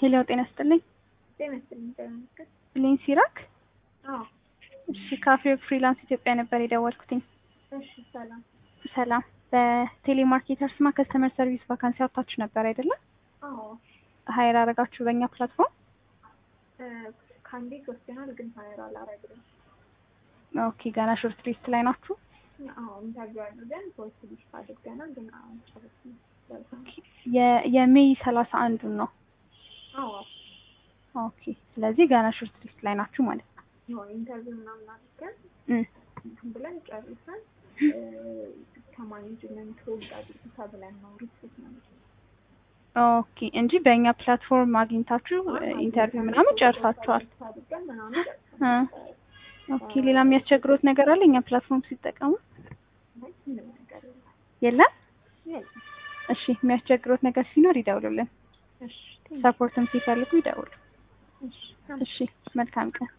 ሄሎ ጤና ይስጥልኝ። ጤና ይስጥልኝ። ጤና ይስጥልኝ። ብሌን ሲራክ። አዎ እሺ ካፌ ፍሪላንስ ኢትዮጵያ ነበር የደወልኩትኝ። እሺ ሰላም። ሰላም። በቴሌማርኬተር ስማ ከስተመር ሰርቪስ ቫካንሲ አውጥታችሁ ነበር አይደለም? አዎ ሀይር አረጋችሁ በእኛ ፕላትፎርም። ከአንዴ ወስደናል፣ ግን ሀይር አላረግንም። ኦኬ ገና ሾርት ሊስት ላይ ናችሁ? አዎ ኢንተርቪው አድርገን ፖስት ሊስት አድርገናል፣ ግን አሁን ጨረስን። የ- የሜይ ሰላሳ አንዱን ነው። አዎ ኦኬ ስለዚህ ገና ሾርት ሊስት ላይ ናችሁ ማለት ነው። የሆነ ኢንተርቪው ምናምን አድርገን እም፣ እንትን ብለን ጨርሰን ከማኔጅመንት ሆልድ አድርጉ ተብለን ነው ሪፖርት ነው ኦኬ እንጂ በእኛ ፕላትፎርም አግኝታችሁ ኢንተርቪው ምናምን ጨርሳችኋል። አድርገን ምናምን እ፣ ኦኬ ሌላ የሚያስቸግሮት ነገር አለ እኛ ፕላትፎርም ሲጠቀሙ? አይ ምንም ነገር የለም። የለም? የለም። እሺ የሚያስቸግሮት ነገር ሲኖር ይደውሉልን። እሺ ሰፖርትም ሲፈልጉ ይደውሉ። እሺ እሺ መልካም ቀን።